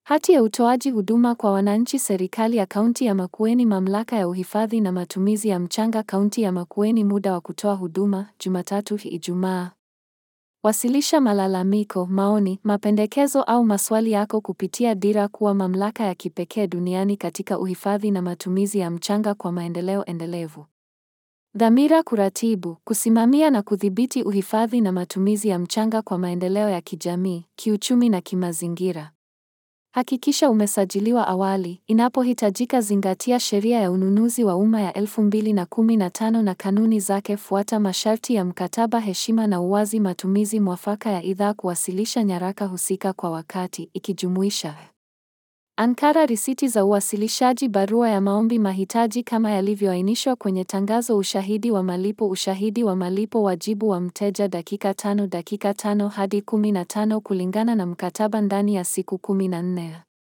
Hati ya utoaji huduma kwa wananchi Serikali ya Kaunti ya Makueni Mamlaka ya Uhifadhi na Matumizi ya Mchanga Kaunti ya Makueni Muda wa kutoa huduma, Jumatatu Ijumaa. Wasilisha malalamiko, maoni, mapendekezo au maswali yako kupitia Dira kuwa mamlaka ya kipekee duniani katika uhifadhi na matumizi ya mchanga kwa maendeleo endelevu. Dhamira kuratibu, kusimamia na kudhibiti uhifadhi na matumizi ya mchanga kwa maendeleo ya kijamii, kiuchumi na kimazingira. Hakikisha umesajiliwa awali, inapohitajika zingatia sheria ya ununuzi wa umma ya 2015 na kanuni zake fuata masharti ya mkataba heshima na uwazi matumizi mwafaka ya idhaa kuwasilisha nyaraka husika kwa wakati, ikijumuisha ankara risiti za uwasilishaji barua ya maombi mahitaji kama yalivyoainishwa kwenye tangazo ushahidi wa malipo ushahidi wa malipo wajibu wa mteja dakika tano dakika tano hadi 15 kulingana na mkataba ndani ya siku 14.